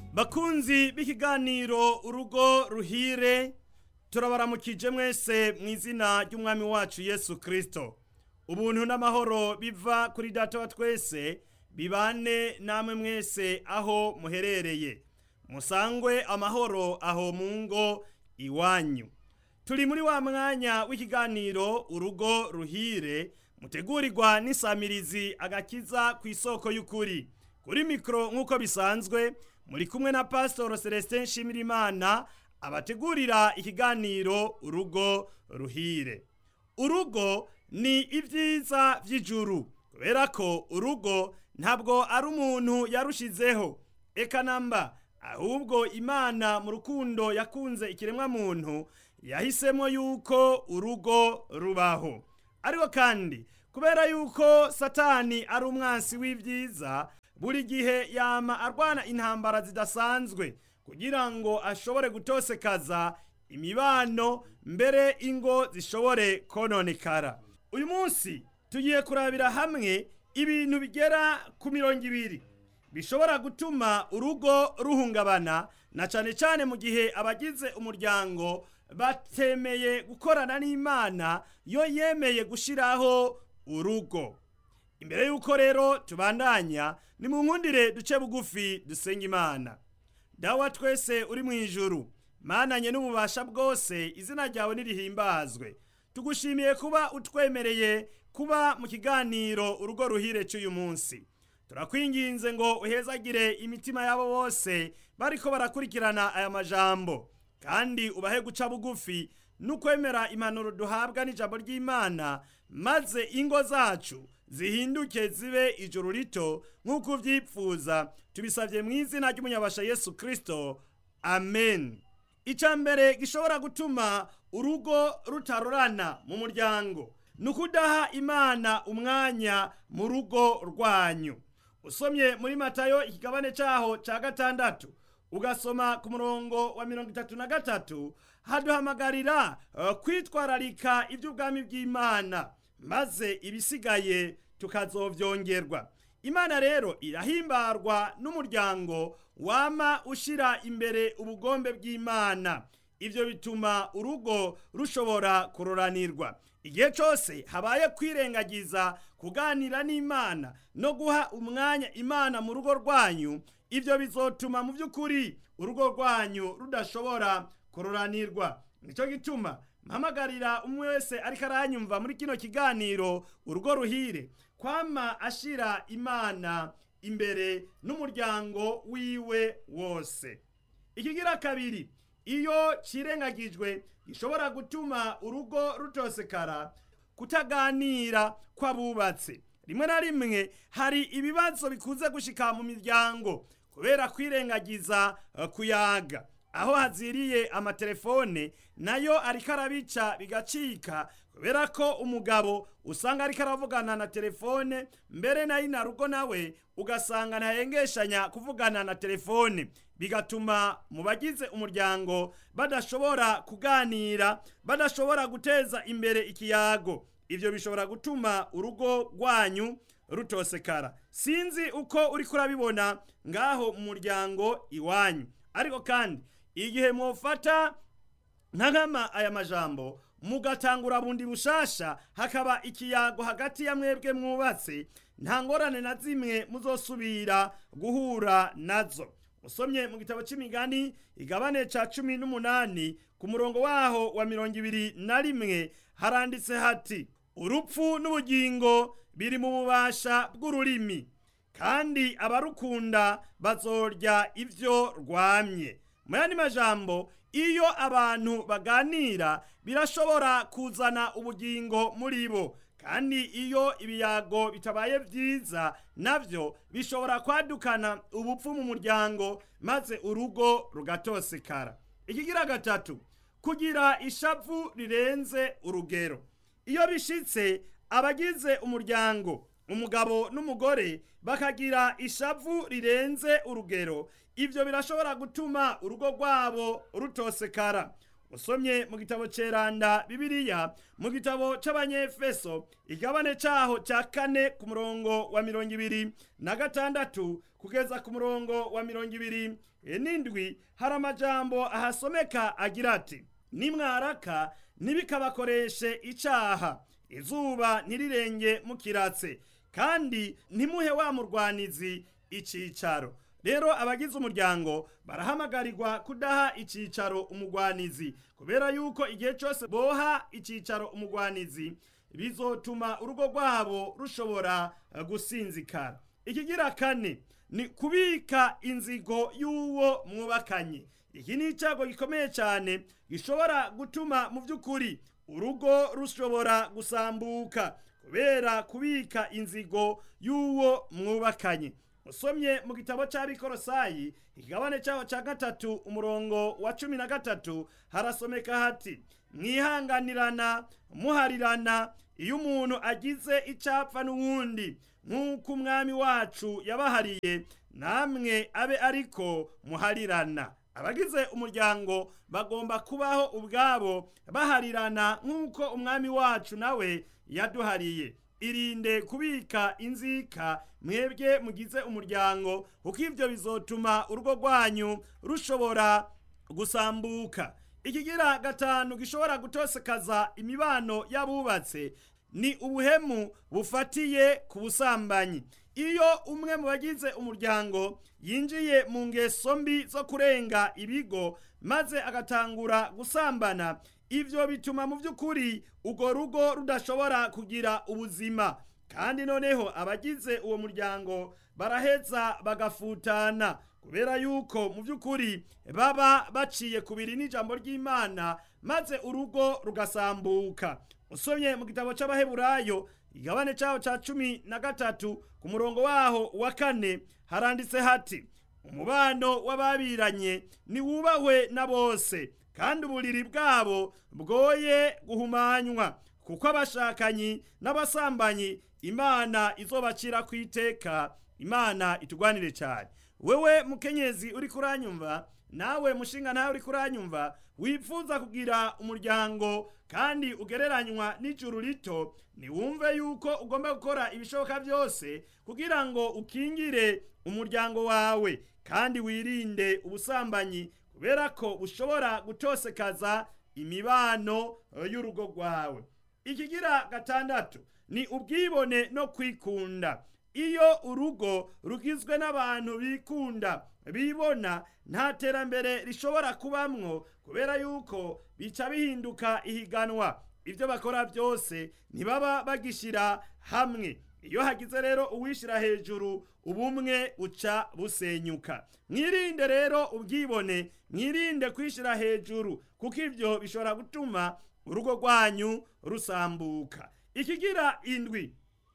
bakunzi b'ikiganiro urugo ruhire turabaramukije mwese mu izina ry'umwami wacu yesu kirisito ubuntu n'amahoro biva kuri data wa twese bibane namwe mwese aho muherereye musangwe amahoro aho mu ngo iwanyu turi muri wa mwanya w'ikiganiro urugo ruhire mutegurirwa n'isamirizi agakiza ku isoko y'ukuri kuri mikoro nk'uko bisanzwe muri kumwe na pasitoro celestin nshimirimana abategurira ikiganiro urugo ruhire urugo ni ibyiza by'ijuru kubera ko urugo ntabwo ari umuntu yarushizeho eka namba ahubwo imana mu rukundo yakunze ikiremwamuntu yahisemo yuko urugo rubaho ariko kandi kubera yuko satani ari umwansi w'ibyiza buri gihe yama arwana intambara zidasanzwe kugira ngo ashobore gutosekaza imibano mbere ingo zishobore kononekara uyu munsi tugiye kurabira hamwe ibintu bigera ku mirongo ibiri bishobora gutuma urugo ruhungabana na cyane cyane mu gihe abagize umuryango batemeye gukorana n'imana yo yemeye gushyiraho urugo imbere y'uko rero tubandanya ni mu nkundire duce bugufi dusenga imana dawa twese uri mu ijuru mananye n'ububasha bwose izina ryawe nirihimbazwe tugushimiye kuba utwemereye kuba mu kiganiro urugo ruhire cy'uyu munsi turakwinginze ngo uhezagire imitima yabo bose bariko barakurikirana aya majambo kandi ubahe guca bugufi n'ukwemera impanuro duhabwa n'ijambo ry'imana maze ingo zacu zihinduke zibe ijuru rito nk'uko ubyipfuza tubisabye mu izina ry'umunyabasha yesu kirisito amen icya mbere gishobora gutuma urugo rutarorana mu muryango ni ukudaha imana umwanya mu rugo rwanyu usomye muri matayo ikigabane cyaho cya gatandatu ugasoma ku murongo wa mirongo itatu na gatatu haduhamagarira kwitwararika iby'ubwami bw'imana maze ibisigaye tukazobyongerwa imana rero irahimbarwa n'umuryango wama ushyira imbere ubugombe bw'imana ibyo bituma urugo rushobora kuroranirwa igihe cyose habaye kwirengagiza kuganira n'imana no guha umwanya imana mu rugo rwanyu ibyo bizotuma mu by'ukuri urugo rwanyu rudashobora kuroranirwa nicyo gituma mpamagarira umwe wese ariko aranyumva muri kino kiganiro urugo ruhire kwama ashyira imana imbere n'umuryango wiwe wose ikigira kabiri iyo kirengagijwe gishobora gutuma urugo rutosekara kutaganira kw'abubatse rimwe na rimwe hari ibibazo bikunze gushika mu miryango kubera kwirengagiza kuyaga aho haziriye amatelefone nayo ariko arabica bigacika kubera ko umugabo usanga ariko aravugana na telefone mbere nayo na rugo nawe ugasanga ntahengeshanya kuvugana na telefone bigatuma mu bagize umuryango badashobora kuganira badashobora guteza imbere ikiyago ibyo bishobora gutuma urugo rwanyu rutosekara sinzi uko uri kurabibona ngaho mu muryango iwanyu ariko kandi igihe mufata nka nkama aya majambo mugatangura bundi bushasha hakaba ikiyago hagati ya mwebwe mwubatse nta ngorane na zimwe muzosubira guhura nazo usomye mu gitabo cy'imigani igabane cya cumi n'umunani ku murongo waho wa mirongo ibiri na rimwe haranditse hati urupfu n'ubugingo biri mu bubasha bw'ururimi kandi abarukunda bazorya ibyo rwamye mu yandi majambo iyo abantu baganira birashobora kuzana ubugingo muri bo kandi iyo ibiyago bitabaye byiza nabyo bishobora kwadukana ubupfu mu muryango maze urugo rugatosekara ikigira gatatu kugira ishavu rirenze urugero iyo bishitse abagize umuryango umugabo n'umugore bakagira ishavu rirenze urugero ibyo birashobora gutuma urugo rwabo rutosekara usomye mu gitabo ceranda bibiliya mu gitabo c'abanyefeso igabane caho ca kane ku murongo wa mirongo ibiri na gatandatu kugeza ku murongo wa mirongo ibiri n'indwi hari amajambo ahasomeka agira ati nimwaraka ntibikabakoreshe icaha izuba ntirirenge mukiratse kandi ntimuhe wa murwanizi icicaro rero abagize umuryango barahamagarirwa kudaha icicaro umugwanizi kubera yuko igihe cyose boha icicaro umugwanizi bizotuma urugo rwabo rushobora gusinzikara ikigira kane ni kubika inzigo y'uwo mwubakanye iki ni icyago gikomeye cyane gishobora gutuma mu by'ukuri urugo rushobora gusambuka kubera kubika inzigo y'uwo mwubakanye usomye mu gitabo cy'abikorosayi ikigabane cyaho cya gatatu umurongo wa cumi na gatatu harasomeka hati mwihanganirana muharirana iyo umuntu agize icyapfa n'uwundi nk'uko umwami wacu yabahariye namwe abe ariko muharirana abagize umuryango bagomba kubaho ubwabo baharirana nk'uko umwami wacu nawe yaduhariye irinde kubika inzika mwebwe mugize umuryango kuko ibyo bizotuma urugo rwanyu rushobora gusambuka ikigira gatanu gishobora gutosekaza imibano y'abubatse ni ubuhemu bufatiye ku busambanyi iyo umwe mu bagize umuryango yinjiye mu ngeso mbi zo kurenga ibigo maze agatangura gusambana ibyo bituma mu by'ukuri urwo rugo rudashobora kugira ubuzima kandi noneho abagize uwo muryango baraheza bagafutana kubera yuko mu by'ukuri baba baciye kubiri n'ijambo ry'imana maze urugo rugasambuka usomye mu gitabo cy'abaheburayo igabane cyaho cya cumi na gatatu ku murongo waho wa kane haranditse hati umubano w'ababiranye niwubahwe na bose kandi uburiri bwabo bwoye guhumanywa kuko abashakanyi n'abasambanyi imana izobacira ku iteka imana itugwanire cyane wewe mukenyezi uri kuranyumva nawe mushinga nawe uri kuranyumva wifuza kugira umuryango kandi ugereranywa n'ijuru rito niwumve yuko ugomba gukora ibishoboka byose kugira ngo ukingire umuryango wawe kandi wirinde ubusambanyi kubera ko bushobora gutosekaza imibano y'urugo rwawe ikigira gatandatu ni ubwibone no kwikunda iyo urugo rugizwe n'abantu bikunda bibona nta terambere rishobora kubamwo kubera yuko bica bihinduka ihiganwa ibyo bakora byose ntibaba bagishyira hamwe iyo hagize rero uwishyira hejuru ubumwe buca busenyuka mwirinde rero ubwibone mwirinde kwishyira hejuru kuko ibyo bishobora gutuma urugo rwanyu rusambuka ikigira indwi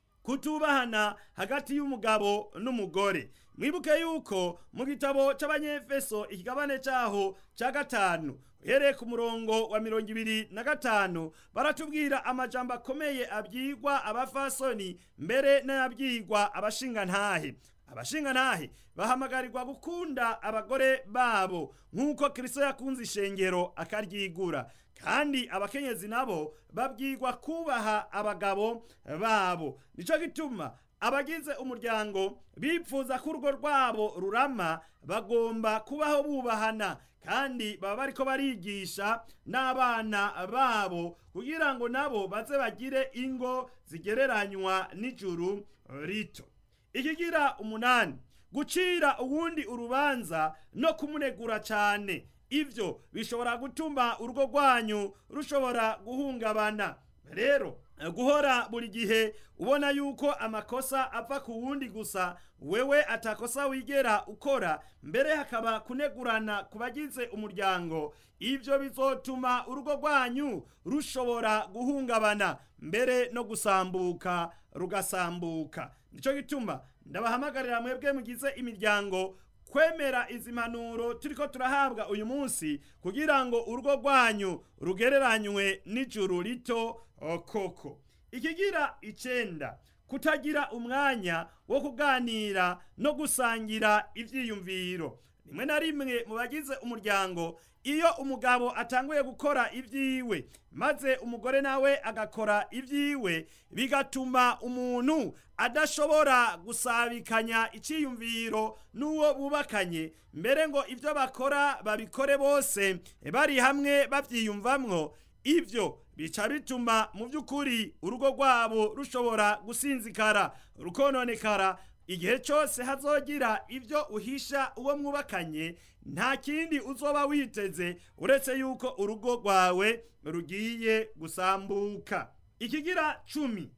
kutubahana hagati y'umugabo n'umugore mwibuke yuko mu gitabo cy'abanyefeso ikigabane cyaho cya gatanu uhereye ku murongo wa mirongo ibiri na gatanu baratubwira amajambo akomeye abyigwa abafasoni mbere n'ayabyigwa abashingantahe abashingantahe bahamagarirwa gukunda abagore babo nk'uko kirisito yakunze ishengero akaryigura kandi abakenyezi nabo babwirwa kubaha abagabo babo nicyo gituma abagize umuryango bipfuza ko urugo rwabo rurama bagomba kubaho bubahana kandi baba bariko barigisha n'abana babo kugira ngo nabo baze bagire ingo zigereranywa n'ijuru rito ikigira umunani gucira uwundi urubanza no kumunegura cyane ibyo bishobora gutuma urugo rwanyu rushobora guhungabana rero guhora buri gihe ubona yuko amakosa apfa ku wundi gusa wewe atakosa wigera ukora mbere hakaba kunegurana ku bagize umuryango ibyo bizotuma urugo rwanyu rushobora guhungabana mbere no gusambuka rugasambuka nicyo gituma ndabahamagarira mwebwe mugize imiryango kwemera izi mpanuro turiko turahabwa uyu munsi kugira ngo urugo rwanyu rugereranywe n'ijuru rito koko ikigira icenda kutagira umwanya wo kuganira no gusangira ivyiyumviro rimwe na rimwe mu bagize umuryango iyo umugabo atanguye gukora ibyiwe maze umugore nawe agakora ibyiwe bigatuma umuntu adashobora gusabikanya icyiyumviro n'uwo bubakanye mbere ngo ibyo bakora babikore bose bari hamwe babyiyumvamwo ibyo bica bituma mu by'ukuri urugo rwabo rushobora gusinzikara rukononekara igihe cyose hazogira ibyo uhisha uwo mwubakanye nta kindi uzoba witeze uretse yuko urugo rwawe rugiye gusambuka ikigira cumi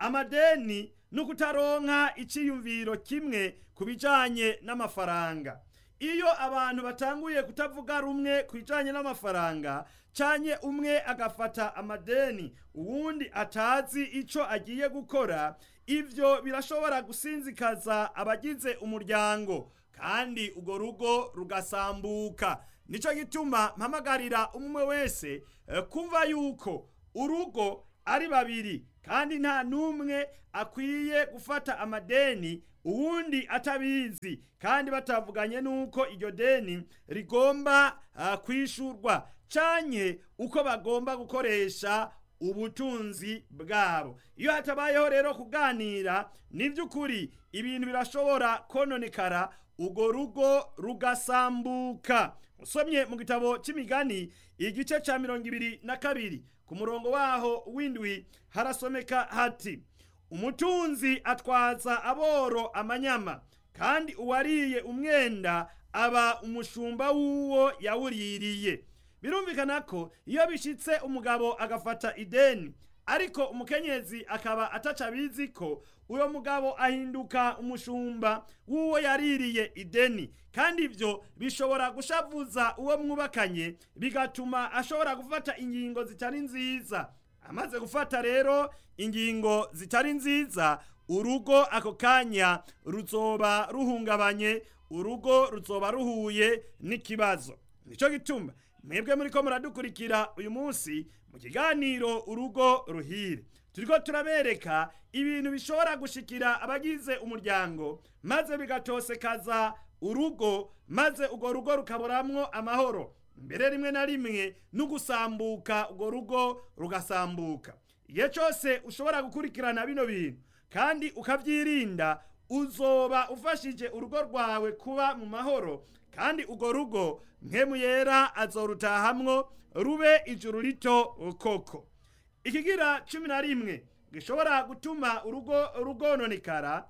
amadeni no kutaronka icyiyumviro kimwe ku bijyanye n'amafaranga iyo abantu batanguye kutavuga rumwe ku bijyanye n'amafaranga cyane umwe agafata amadeni uwundi atazi icyo agiye gukora ibyo birashobora gusinzikaza abagize umuryango kandi urwo rugo rugasambuka nicyo gituma mpamagarira umwe wese kumva yuko urugo ari babiri kandi nta n'umwe akwiye gufata amadeni uwundi atabizi kandi batavuganye n'uko iryo deni rigomba kwishurwa cyane uko bagomba gukoresha ubutunzi bwabo iyo hatabayeho rero kuganira ni by'ukuri ibintu birashobora kononekara urwo rugo rugasambuka usomye mu gitabo cy'imigani igice cya mirongo ibiri na kabiri ku murongo waho w'indwi harasomeka hati umutunzi atwaza aboro amanyama kandi uwariye umwenda aba umushumba w'uwo yawuririye birumvikana ko iyo bishyitse umugabo agafata ideni ariko umukenyezi akaba ataca abizi ko uwo mugabo ahinduka umushumba w'uwo yaririye ideni kandi ibyo bishobora gushavuza uwo mwubakanye bigatuma ashobora gufata ingingo zitari nziza amaze gufata rero ingingo zitari nziza urugo ako kanya ruzoba ruhungabanye urugo ruzoba ruhuye n'ikibazo nicyo gituma mwebwe muri ko muradukurikira uyu munsi mu kiganiro urugo ruhire turiko turabereka ibintu bishobora gushikira abagize umuryango maze bigatosekaza urugo maze urwo rugo rukaburamwo amahoro mbere rimwe na rimwe no gusambuka urwo rugo rugasambuka igihe cyose ushobora gukurikirana bino bintu kandi ukabyirinda uzoba ufashije urugo rwawe kuba mu mahoro kandi urwo rugo nkemu yera azorutahamwo rube ijuru rito koko ikigira cumi na rimwe gishobora gutuma urugo rugononekara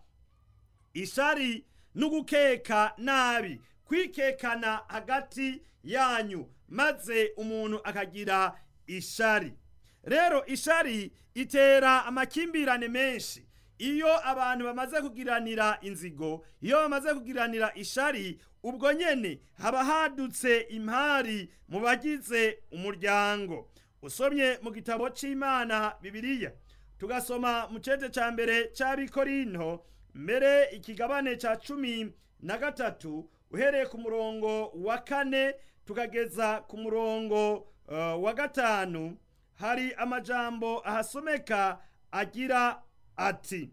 ishari n'ugukeka nabi kwikekana hagati yanyu maze umuntu akagira ishari rero ishari itera amakimbirane menshi iyo abantu bamaze kugiranira inzigo iyo bamaze kugiranira ishari ubwo nyene haba hadutse impari mu bagize umuryango usomye mu gitabo c'imana bibiliya tugasoma mu cete ca mbere c'abikorinto mbere ikigabane ca cumi na gatatu uhereye ku murongo wa kane tukageza ku murongo uh, wa gatanu hari amajambo ahasomeka agira ati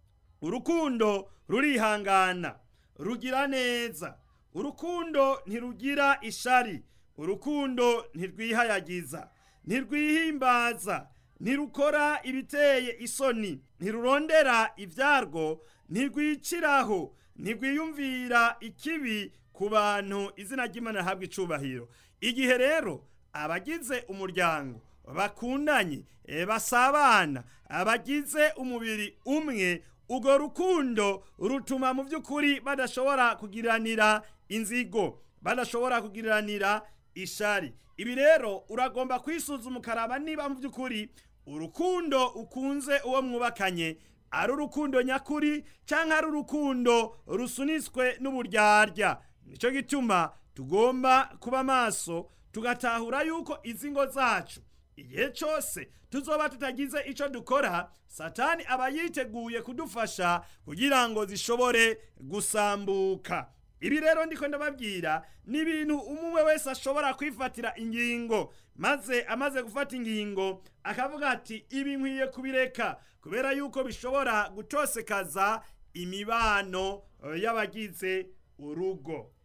urukundo rurihangana rugira neza urukundo ntirugira ishari urukundo ntirwihayagiza ntirwihimbaza ntirukora ibiteye isoni ntirurondera ibyarwo ntirwiciraho ntirwiyumvira ikibi ku bantu izina ry'imana rihabwa icubahiro igihe rero abagize umuryango bakundanye basabana abagize umubiri umwe urwo rukundo rutuma mu by'ukuri badashobora kugiranira inzigo badashobora kugiranira ishari ibi rero uragomba kwisuzuma ukaraba niba mu by'ukuri urukundo ukunze uwo mwubakanye ari urukundo nyakuri cyangwa ari urukundo rusunitswe n'uburyarya nicyo gituma tugomba kuba maso tugatahura yuko izi ngo zacu igihe cyose tuzoba tutagize icyo dukora satani aba yiteguye kudufasha kugira ngo zishobore gusambuka ibi rero ndiko ndababwira ni ibintu umwe wese ashobora kwifatira ingingo maze amaze gufata ingingo akavuga ati ibi nkwiye kubireka kubera yuko bishobora gutosekaza imibano y'abagize urugo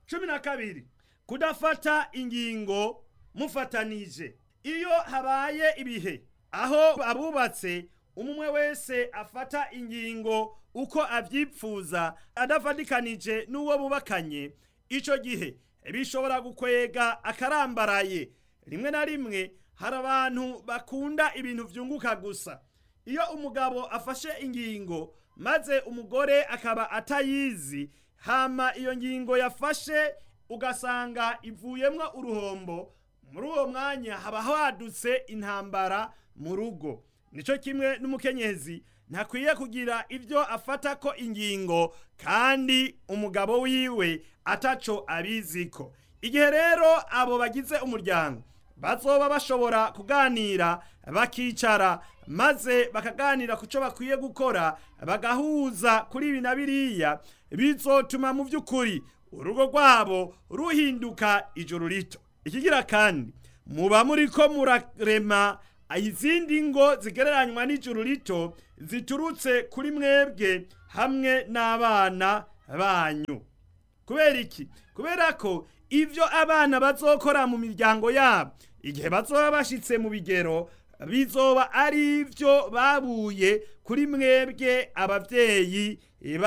cumi na kabiri kudafata ingingo mufatanije iyo habaye ibihe aho abubatse umwe wese afata ingingo uko avyipfuza adafatikanije n'uwo bubakanye ico gihe bishobora gukwega akarambaraye rimwe na rimwe hari abantu bakunda ibintu vyunguka gusa iyo umugabo afashe ingingo maze umugore akaba atayizi hama iyo ngingo yafashe ugasanga ivuyemwo uruhombo muri uwo mwanya haba hadutse intambara mu rugo nico kimwe n'umukenyezi ntakwiye kugira ibyo afata ko ingingo kandi umugabo wiwe ataco abiziko igihe rero abo bagize umuryango bazoba bashobora kuganira bakicara maze bakaganira ku cyo bakwiye gukora bagahuza kuri ibi na biriya bizotuma mu by'ukuri urugo rwabo ruhinduka ijoro rito ikigira kandi muba muri ko murarema izindi ngo zigereranywa n'ijuru rito ziturutse kuri mwebwe hamwe n'abana banyu kubera iki kubera ko ibyo abana bazokora mu miryango yabo igihe bazoba bashitse mu bigero bizoba ari byo babuye kuri mwebwe ababyeyi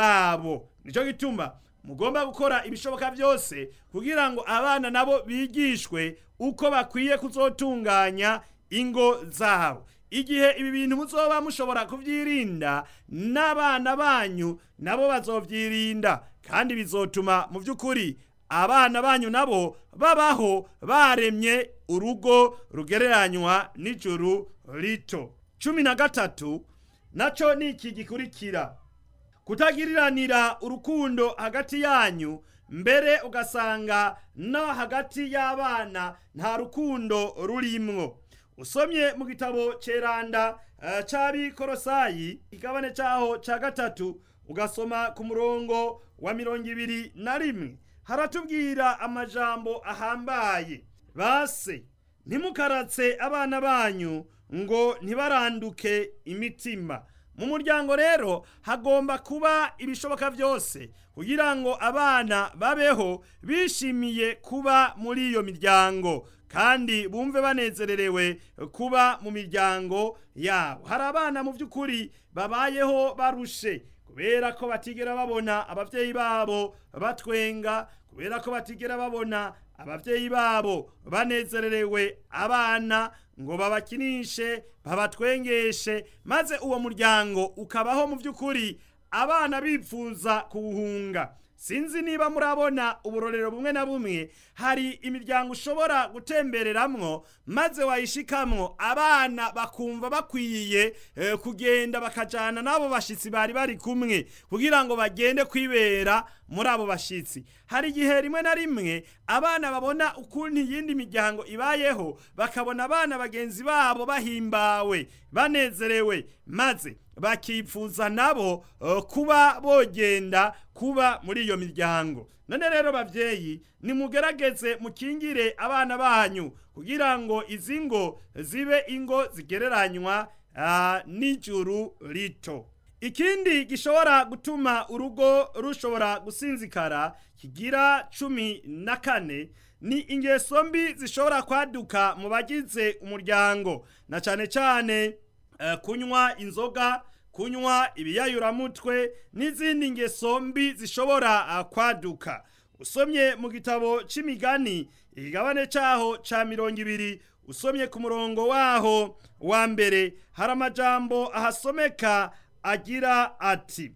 babo nicyo gituma mugomba gukora ibishoboka byose kugira ngo abana nabo bigishwe uko bakwiye kuzotunganya ingo zabo igihe ibi bintu muzoba mushobora kubyirinda n'abana banyu nabo bazovyirinda kandi bizotuma mu by'ukuri abana banyu nabo babaho baremye urugo rugereranywa n'ijuru rito cumi na gatatu naco ni iki gikurikira kutagiriranira urukundo hagati yanyu mbere ugasanga no hagati y'abana nta rukundo rurimwo usomye mu gitabo ceranda uh, c'abikorosayi igabane caho ca gatatu ugasoma ku murongo wa mirongo ibiri na rimwe haratubwira amajambo ahambaye base ntimukaratse abana banyu ngo ntibaranduke imitima mu muryango rero hagomba kuba ibishoboka byose kugira ngo abana babeho bishimiye kuba muri iyo miryango kandi bumve banezererewe kuba mu miryango yabo hari abana mu by'ukuri babayeho barushe kubera ko batigera babona ababyeyi babo batwenga kubera ko batigera babona ababyeyi babo banezererewe abana ngo babakinishe babatwengeshe maze uwo muryango ukabaho mu by'ukuri abana bipfuza kuwuhunga sinzi niba murabona uburorero bumwe na bumwe hari imiryango ushobora gutembereramwo maze wayishikamwo abana bakumva bakwiye eh, kugenda bakajana n'abo bashitsi bari bari kumwe kugira ngo bagende kwibera muri abo bashitsi hari igihe rimwe na rimwe abana babona ukuntu iyindi miryango ibayeho bakabona abana bagenzi babo bahimbawe banezerewe maze bakipfuza nabo uh, kuba bogenda kuba muri iyo miryango none rero bavyeyi nimugerageze mukingire abana banyu kugira ngo izi ngo zibe ingo zigereranywa uh, n'ijuru rito ikindi gishobora gutuma urugo rushobora gusinzikara kigira cumi na kane ni ingeso mbi zishobora kwaduka mu bagize umuryango na cane cane uh, kunywa inzoga kunywa ibiyayuramutwe n'izindi ngeso mbi zishobora kwaduka usomye mu gitabo c'imigani igigabane caho ca mirongo ibiri usomye ku murongo waho wa mbere hari amajambo ahasomeka agira ati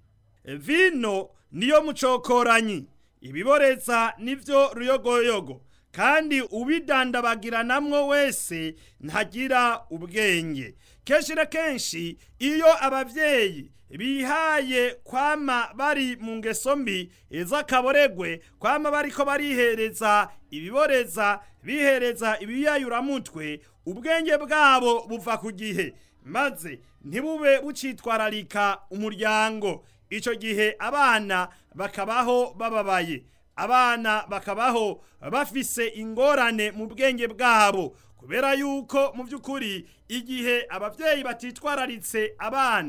vino niyo mucokoranyi ibiboreza nivyo ruyogoyogo kandi ubidandabagiranamwo wese ntagira ubwenge kenshi na kenshi iyo abavyeyi bihaye kwama bari mu ngeso mbi z'akaboregwe kwama bariko barihereza ibiboreza bihereza ibiyayuramutwe ubwenge bwabo buva ku gihe maze ntibube bucitwararika umuryango ico gihe abana bakabaho bababaye abana bakabaho bafise ingorane mu bwenge bwabo kubera yuko mu by'ukuri igihe ababyeyi batitwararitse abana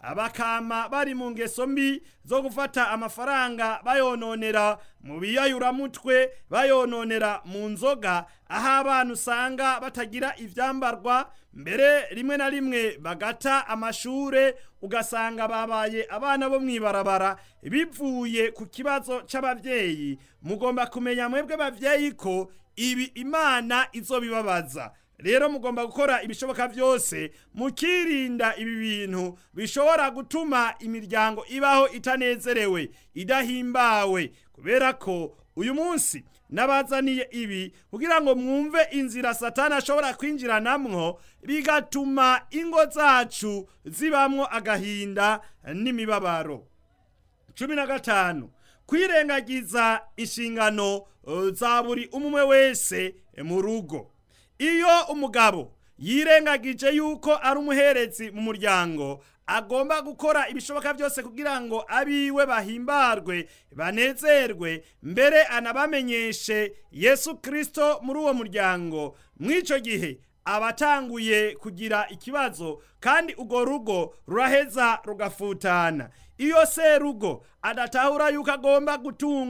bakama bari mu ngeso mbi zo gufata amafaranga bayononera mu biyayuramutwe bayononera mu nzoga aho abana usanga batagira ivyambarwa mbere rimwe na rimwe bagata amashure ugasanga babaye abana bo mwibarabara bivuye ku kibazo c'abavyeyi mugomba kumenya mwebwe bavyeyi ko ibi imana izobibabaza rero mugomba gukora ibishoboka byose mukirinda ibi bintu bishobora gutuma imiryango ibaho itanezerewe idahimbawe kubera ko uyu munsi nabazaniye ibi kugira ngo mwumve inzira satani ashobora kwinjiranamwo bigatuma ingo zacu zibamwo agahinda n'imibabaro cumi na gatanu kwirengagiza inshingano uh, za buri umwe wese mu rugo iyo umugabo yirengagije yuko ari umuherezi mu muryango agomba gukora ibishoboka byose kugira ngo abiwe bahimbarwe banezerwe mbere anabamenyeshe yesu kirisito muri uwo muryango mw'icyo gihe aba atanguye kugira ikibazo kandi urwo rugo ruraheza rugafutana iyo serugo adatahura yuko agomba gutunga